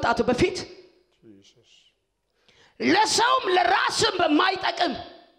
ከመምጣቱ በፊት ለሰውም ለራስም በማይጠቅም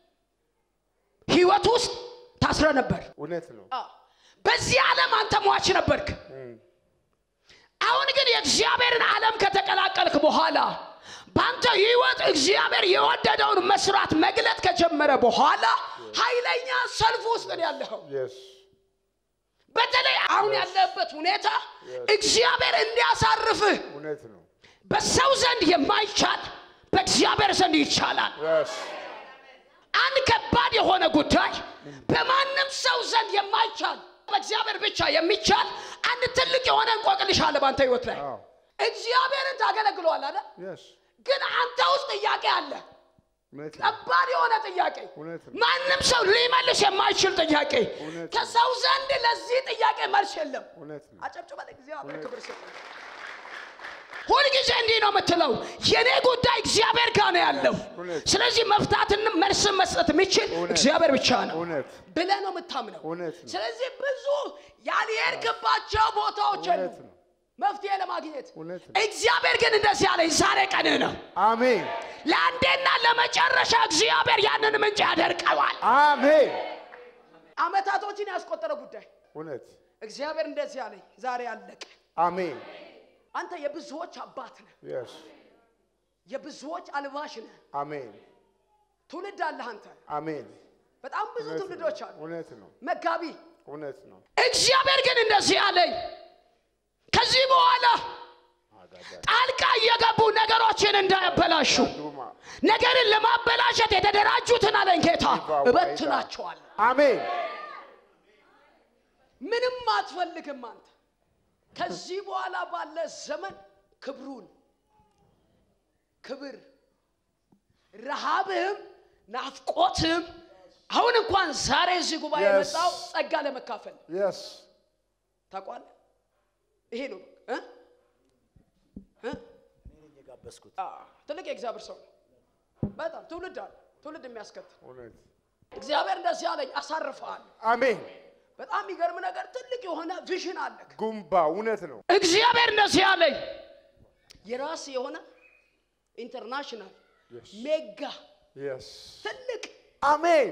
ህይወት ውስጥ ታስረ ነበር። እውነት ነው። በዚህ ዓለም አንተ ሟች ነበርክ። አሁን ግን የእግዚአብሔርን ዓለም ከተቀላቀልክ በኋላ በአንተ ህይወት እግዚአብሔር የወደደውን መስራት መግለጥ ከጀመረ በኋላ ኃይለኛ ሰልፍ ውስጥ ነው ያለኸው። የስ በተለይ አሁን ያለበት ሁኔታ እግዚአብሔር እንዲያሳርፍህ እውነት ነው። በሰው ዘንድ የማይቻል በእግዚአብሔር ዘንድ ይቻላል። የስ አንድ ከባድ የሆነ ጉዳይ በማንም ሰው ዘንድ የማይቻል በእግዚአብሔር ብቻ የሚቻል አንድ ትልቅ የሆነ እንቆቅልሽ አለ በአንተ ህይወት ላይ። አዎ እግዚአብሔርን ታገለግለዋል አለ፣ የስ ግን አንተ ውስጥ ጥያቄ አለ። እውነት ነው። ከባድ የሆነ ጥያቄ፣ እውነት ነው። ማንም ሰው ሊመልስ የማይችል ጥያቄ። እውነት ነው። ከሰው ዘንድ ለዚህ ጥያቄ መልስ የለም። እውነት ነው። አጨብጭበ እግዚአብሔር እውነት። ክብር ስጥ። ሁልጊዜ እንዲህ ነው የምትለው፣ የኔ ጉዳይ እግዚአብሔር ጋር ነው ያለው። እውነት። ስለዚህ መፍታትን መልስን መስጠት የሚችል እውነት። እግዚአብሔር ብቻ ነው እውነት ብለህ ነው የምታምነው። እውነት ነው። ስለዚህ ብዙ ያልሄድክባቸው ቦታዎች የሉ እውነት ነው። መፍትሄ ለማግኘት። እውነት ነው። እግዚአብሔር ግን እንደዚህ ያለኝ ዛሬ ቀንህ ነው። አሜን ለአንዴና ለመጨረሻ እግዚአብሔር ያንን ምንጭ ያደርቀዋል። አሜን አመታቶችን ያስቆጠረ ጉዳይ እውነት እግዚአብሔር እንደዚህ ያለኝ ዛሬ አለቀ። አሜን አንተ የብዙዎች አባት ነህ፣ የስ የብዙዎች አልባሽ ነህ። አሜን ትውልድ አለህ አንተ። አሜን በጣም ብዙ እውነት ትውልዶች ነው። አሉ። እውነት ነው። መጋቢ እውነት ነው። እግዚአብሔር ግን እንደዚህ አለኝ ከዚህ በኋላ ጣልቃ እየገቡ ነገሮችን እንዳያበላሹ ዱማ ነገርን ለማበላሸት የተደራጁትን አለኝ ጌታ እበትናቸዋለሁ። አሜን ምንም አትፈልግም አንተ ከዚህ በኋላ ባለ ዘመን ክብሩን ክብር ረሃብህም ናፍቆትህም አሁን እንኳን ዛሬ እዚህ ጉባኤ Yes. የመጣው ጸጋ ለመካፈል የስ ታውቋለህ። ይሄ ነው እ? እ? የጋበዝኩት አ፣ ትልቅ የእግዚአብሔር ሰው ነው። በጣም ትውልድ አለ ትውልድ የሚያስከትል እውነት እግዚአብሔር እንደዚህ አለኝ አሳርፈሃል። አሜን በጣም የሚገርም ነገር ትልቅ የሆነ ቪዥን አለክ። ጉምባ እውነት ነው። እግዚአብሔር እንደዚህ አለኝ የራስ የሆነ ኢንተርናሽናል Yes. ሜጋ የስ ትልቅ አሜን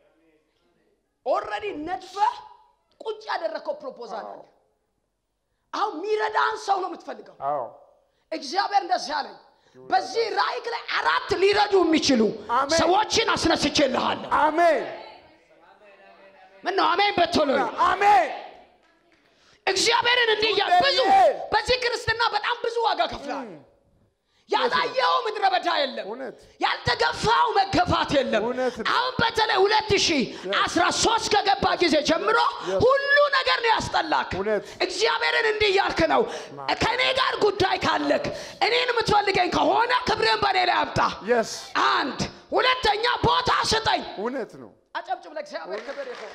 ኦልሬዲ ነድፈ ቁጭ ያደረግከው ፕሮፖዛል አለ። አሁን የሚረዳን ሰው ነው የምትፈልገው። አዎ እግዚአብሔር እንደዚህ አለኝ በዚህ ራእይ ላይ አራት ሊረዱ የሚችሉ አሜን። ሰዎችን አስነስቼልሃለሁ። አሜን ምን ነው አሜን በቶሎ አሜን እግዚአብሔርን እንዲህ እያ- ብዙ አሜን። በዚህ ክርስትና በጣም ብዙ ዋጋ ከፍለሃል። ያላየው ምድረ በዳ የለም። እውነት ያልተገፋው መገፋት የለም። እውነት ነው። አሁን በተለይ ሁለት ሺህ አስራ ሶስት ከገባ ጊዜ ጀምሮ ሁሉ ነገር ነው ያስጠላክ። እውነት። እግዚአብሔርን እንዲህ እያልክ ነው፣ ከእኔ ጋር ጉዳይ ካለክ እኔን የምትፈልገኝ ከሆነ ክብርን በእኔ ላይ አምጣ። የስ አንድ ሁለተኛ ቦታ ስጠኝ። እውነት ነው። አጨብጭብ ለእግዚአብሔር ክብር ይሁን።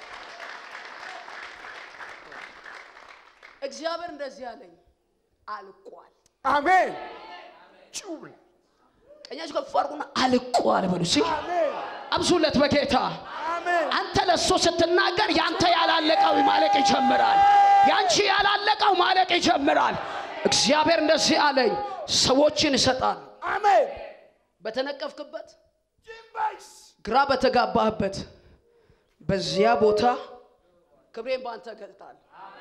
እግዚአብሔር እንደዚህ ያለኝ አልቋል። አሜን ጭውን ቀኛችሁ ከፍ አድርጉና አልቋል በሉ እስኪ። አሜን አብዙለት በጌታ አሜን አንተ ለእሱ ስትናገር ያንተ ያላለቀው ማለቅ ይጀምራል። ያንቺ ያላለቀው ማለቅ ይጀምራል። እግዚአብሔር እንደዚህ አለኝ፣ ሰዎችን ይሰጣል። አሜን በተነቀፍክበት ጂምባይስ ግራ በተጋባህበት በዚያ ቦታ ክብሬን በአንተ እገልጣለሁ።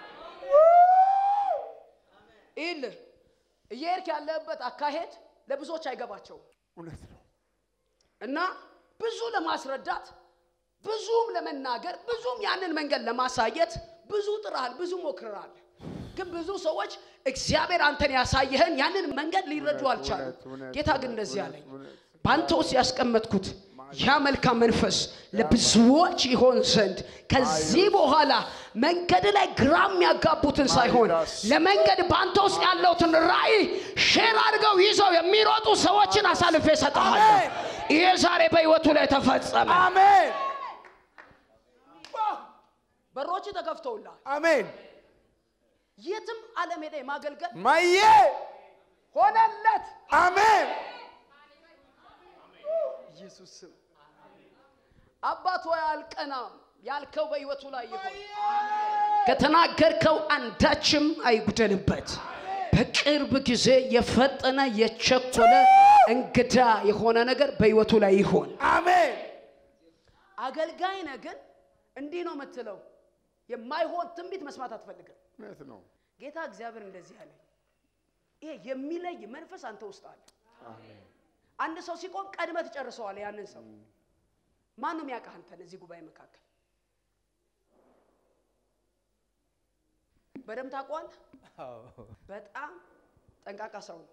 ይልህ እየሄድክ ያለህበት አካሄድ ለብዙዎች አይገባቸውም እውነት ነው። እና ብዙ ለማስረዳት ብዙም ለመናገር ብዙም ያንን መንገድ ለማሳየት ብዙ ጥረሃል፣ ብዙ ሞክረሃል። ግን ብዙ ሰዎች እግዚአብሔር አንተን ያሳየህን ያንን መንገድ ሊረዱ እውነት፣ አልቻሉም። እውነት፣ እውነት፣ ጌታ ግን እውነት፣ እንደዚህ እውነት፣ አለኝ እውነት። በአንተ ውስጥ ያስቀመጥኩት ያ መልካም መንፈስ ለብዙዎች ይሆን ዘንድ ከዚህ በኋላ መንገድ ላይ ግራ የሚያጋቡትን ሳይሆን ማይዳስ። ለመንገድ በአንተ ውስጥ ያለውትን ራእይ ሼር አድርገው ይዘው የሚሮጡ ሰዎችን አሳልፌ እሰጥሃለሁ። አሜን። ይሄ ዛሬ በሕይወቱ ላይ ተፈጸመ። አሜን በሮች ተከፍተውልሃል። አሜን የትም ዓለም ሄደ ማገልገል ማዬ ሆነለት። አሜን ኢየሱስ ስም አባት ሆይ አልቀናም ያልከው በሕይወቱ ላይ ይሆን። ከተናገርከው አንዳችም አይጉደልበት በቅርብ ጊዜ የፈጠነ የቸኮለ እንግዳ የሆነ ነገር በህይወቱ ላይ ይሆን። አሜን አገልጋይ ነህ ግን እንዲህ ነው የምትለው የማይሆን ትንቢት መስማት አትፈልግም። እውነት ነው ጌታ እግዚአብሔር እንደዚህ አለ። ይሄ የሚለይ መንፈስ አንተ ውስጥ አለ። አሜን አንድ ሰው ሲቆም ቀድመህ ትጨርሰዋለህ። ያንን ሰው ማን ነው የሚያውቅህ አንተን እዚህ ጉባኤ መካከል በደምብ ታውቀዋለህ። በጣም ጠንቃቃ ሰው ነው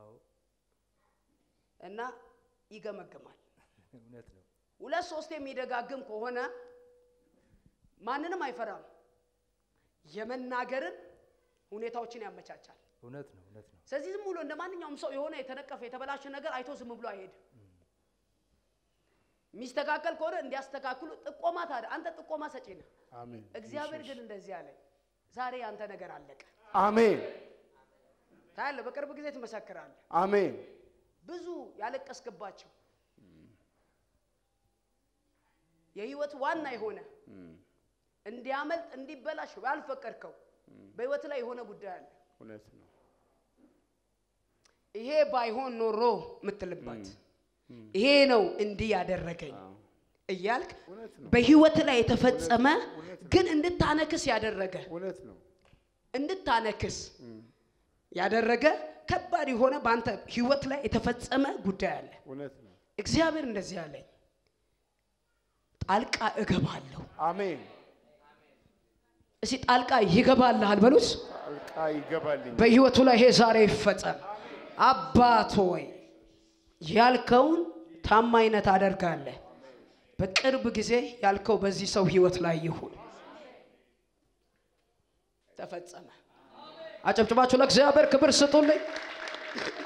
እና ይገመግማል። እውነት ነው። ሁለት ሶስት የሚደጋግም ከሆነ ማንንም አይፈራም። የመናገርን ሁኔታዎችን ያመቻቻል። እውነት ነው። እውነት ነው። ስለዚህ ዝም ብሎ እንደ ማንኛውም ሰው የሆነ የተነቀፈ የተበላሸ ነገር አይቶ ዝም ብሎ አይሄድም። የሚስተካከል ከሆነ እንዲያስተካክሉ ጥቆማ ታዲያ አንተ ጥቆማ ሰጪ ነህ። አሜን እግዚአብሔር ግን እንደዚህ አለኝ፣ ዛሬ ያንተ ነገር አለቀ። አሜን ታያለህ፣ በቅርብ ጊዜ ትመሰክራለህ። አሜን ብዙ ያለቀስክባቸው የህይወት ዋና የሆነ እንዲያመልጥ እንዲበላሽ ያልፈቀድከው በህይወት ላይ የሆነ ጉዳይ አለ። እውነት ነው ይሄ ባይሆን ኖሮ የምትልባት ይሄ ነው እንዲህ ያደረገኝ እያልክ እውነት ነው በህይወት ላይ የተፈጸመ ግን እንድታነክስ ያደረገ እውነት ነው እንድታነክስ ያደረገ ከባድ የሆነ በአንተ ህይወት ላይ የተፈጸመ ጉዳይ አለ። እውነት ነው እግዚአብሔር እንደዚህ አለኝ፣ ጣልቃ እገባለሁ። አሜን እስቲ ጣልቃ ይገባልሃል በሉት። ጣልቃ ይገባልኝ በህይወቱ ላይ ይሄ ዛሬ ይፈጸም። አባት ሆይ ያልከውን ታማኝነት አደርጋለህ። በቅርብ ጊዜ ያልከው በዚህ ሰው ህይወት ላይ ይሁን። ተፈጸመ። አጨብጭባችሁ ለእግዚአብሔር ክብር ስጡልኝ።